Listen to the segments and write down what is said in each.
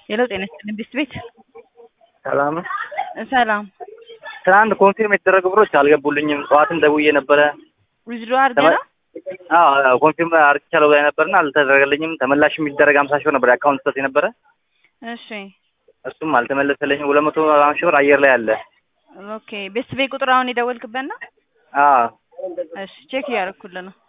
ሌላው ጤና ይስጥልኝ ቢስት ቤት ሰላም ሰላም ትናንት ኮንፊርም የተደረጉ ብሮች አልገቡልኝም። ጠዋትም ደውዬ ነበረ። ዊዝድሮ አድርገህ ነው? አዎ ኮንፊርም አርግቻለሁ ብላኝ ነበርና አልተደረገልኝም። ተመላሽ የሚደረግ አምሳ ሺህ ብር ነበር የአካውንት ስህተት የነበረ እሺ እሱም አልተመለሰልኝም። ሁለት መቶ ሀምሳ ሺህ ብር አየር ላይ አለ። ኦኬ ቤስት ቤት ቁጥር አሁን የደወልክበት ነው? አዎ እሺ ቼክ እያደረኩልህ ነው።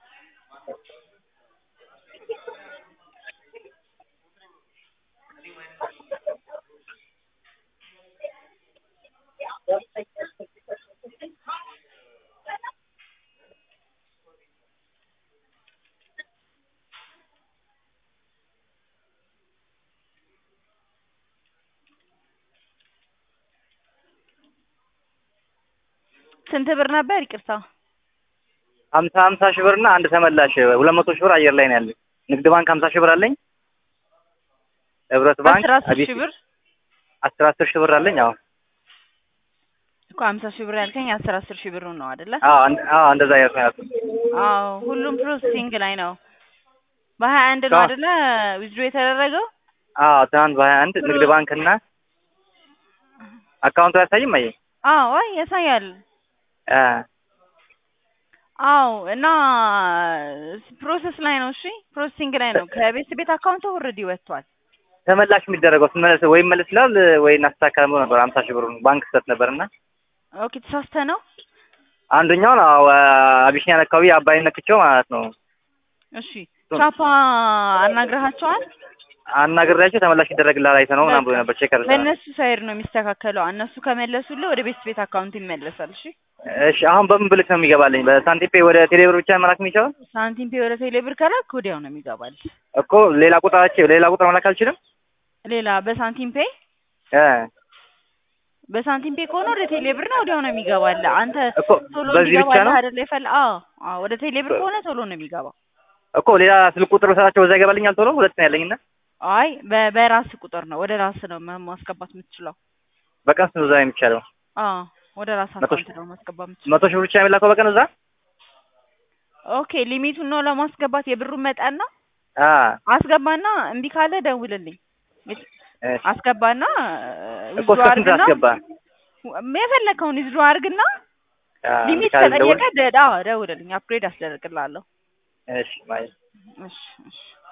ስንት ብር ነበር? ይቅርታ ሀምሳ ሀምሳ ሺህ ብር እና አንድ ተመላሽ ሁለት መቶ ሺህ ብር አየር ላይ ነው ያለኝ። ንግድ ባንክ ሀምሳ ሺህ ብር አለኝ። ህብረት ባንክ አስራ አስር ሺህ ብር አስር አስር ሺህ ብር አለኝ። አዎ እኮ ሀምሳ ሺህ ብር ያልከኝ አስር አስር ሺህ ብሩ ነው አይደለ? አዎ አንድ- አዎ እንደዛ ያልኩ ያልኩት አዎ ሁሉም ፕሮሰሲንግ ላይ ነው። በሀያ አንድ ነው አዎ። አይደለ ዊዝድሮ የተደረገው? አዎ ትናንት በሀያ አንድ ንግድ ባንክ እና አካውንቱ አያሳይም አየ አዎ አይ ያሳያል። አ አዎ እና ፕሮሰስ ላይ ነው። እሺ ፕሮሰሲንግ ላይ ነው። ከቤት ቤት አካውንቱ ኦልሬዲ ወጥቷል። ተመላሽ የሚደረገው ስመለስ ወይ መለስ ይላል ወይ እናስተካከል ብሎ ነበር። ሀምሳ ሺህ ብሩን ባንክ ስህተት ነበርና ኦኬ ተሳስተህ ነው? አንደኛውን አዎ አቢሲኒያን አካባቢ አባይን ነክቼው ማለት ነው እሺ ቻፓ አናግረሃቸዋል? አናግሬያቸው ተመላሽ ይደረግልሃል አይተህ ነው ምናምን ብሎ ነበር። ቼክ አድርገናል። በእነሱ ሳይድ ነው የሚስተካከለው። እነሱ ከመለሱልህ ወደ ቤት ቤት አካውንት ይመለሳል። እሺ እሺ አሁን በምን ብልክ ነው የሚገባልኝ? በሳንቲም ፔይ ወደ ቴሌብር ብቻ መላክ የሚቻለው ሳንቲም ፔ ወደ ቴሌብር ከላክ ወዲያው ነው የሚገባል። እኮ ሌላ ቁጥራቸው ሌላ ቁጥር መላክ አልችልም ሌላ በሳንቲም ፔ እ በሳንቲም ፔ ከሆነ ወደ ቴሌብር ነው ወዲያው ነው የሚገባል። አንተ እኮ ቶሎ በዚህ ብቻ እንዲገባልህ ነው አይደለ ይፈል አዎ አዎ ወደ ቴሌብር ከሆነ ቶሎ ነው የሚገባው። እኮ ሌላ ስልክ ቁጥር በሰጣቸው በዛ ይገባልኛል ቶሎ። ሁለት ነው ያለኝና አይ በ- በራስ ቁጥር ነው ወደ ራስ ነው ማ- ማስገባት የምትችለው። በቀን ስንት ነው የሚቻለው? አዎ ወደ ራስ መቶ አካውንት ነው ማስገባት የምትችለው። መቶ ሺህ ብር ብቻ የሚላከው በቀን እዛ? ኦኬ ሊሚቱን ነው ለማስገባት የብሩን መጠን ነው አ አስገባና እምቢ ካለ ደውልልኝ። እሺ አስገባና እኮ እስከ ስንት አስገባ? የፈለከውን ይዝዶ አድርግና አ ሊሚት ካለ ደውል። ከጠየቀ ደዳ ደውልልኝ፣ አፕግሬድ አስደርግላለሁ። እሺ ማለት እሺ እሺ